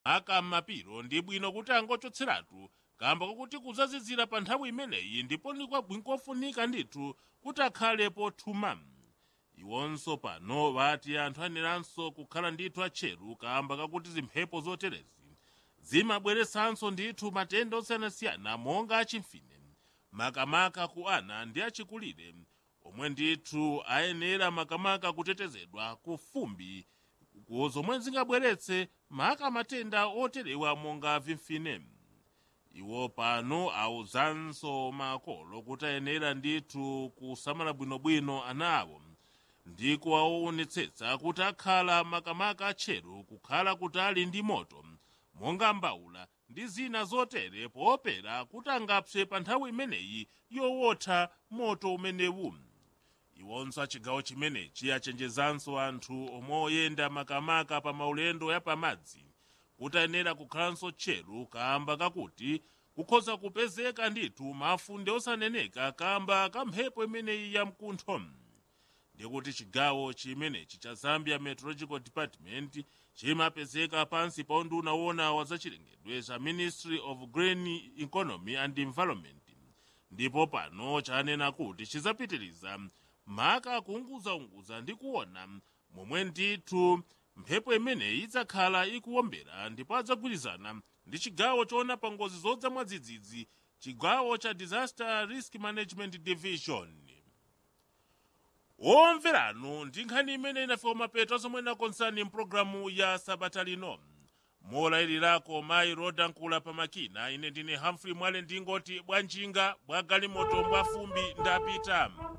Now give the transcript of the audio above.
aka m'mapiro ndi bwino kuti angochotseratu kamba kakuti kuzazizira pa nthawi imeneyi ndipo ndikwafunika ndithu kuti akhale pothuma iwonso pano vati anthu aneranso kukhala ndithu atcheru kamba kakuti zimphepo zoterezi zimabweretsanso ndithu matenda osiyanasiyana monga achimfine makamaka ku ana ndi achikulire omwe ndithu ayenera makamaka kutetezedwa ku fumbi zomwe zingabweretse maka matenda oterewa monga vimfine iwo pano awuzanso makolo kuti ayenera ndithu kusamala bwinobwino ana awo ndi kuwaonetsetsa kuti akhala makamaka atcheru kukhala kutali ndi moto monga mbawula ndi zina zotere poopera kuti angapse pa nthawi imeneyi yowotha moto umenewu iwonso achigawo chimenechi achenjezanso anthu omwe oyenda makamaka pa maulendo yapamadzi kuti ayenera kukhalanso tcheru kamba kakuti kukhoza kupezeka ndithu mafunde osaneneka kamba ka mphepo imeneyi ya mkuntho ndikuti chigawo chimenechi cha zambia meteorological department chimapezeka pansi pa unduna wona wa zachilengedwe za ministry of green economy and environment ndipo pano chanena kuti chizapitiriza maka kuunguzaunguza ndi kuona momwe ndithu mphepo imeneyi idzakhala ikuwombera ndipo adzagwirizana ndi chigawo choona pa ngozi zodza mwadzidzidzi chigawo cha disaster risk management division omveranu ndi nkhani imene inafika mapeto zomwe nakonsani mpulogalamu ya sabata lino molayilirako mayi rodankula pamakina ine ndine humphrey mwale ndingoti bwanjinga bwa galimoto bwa fumbi ndapita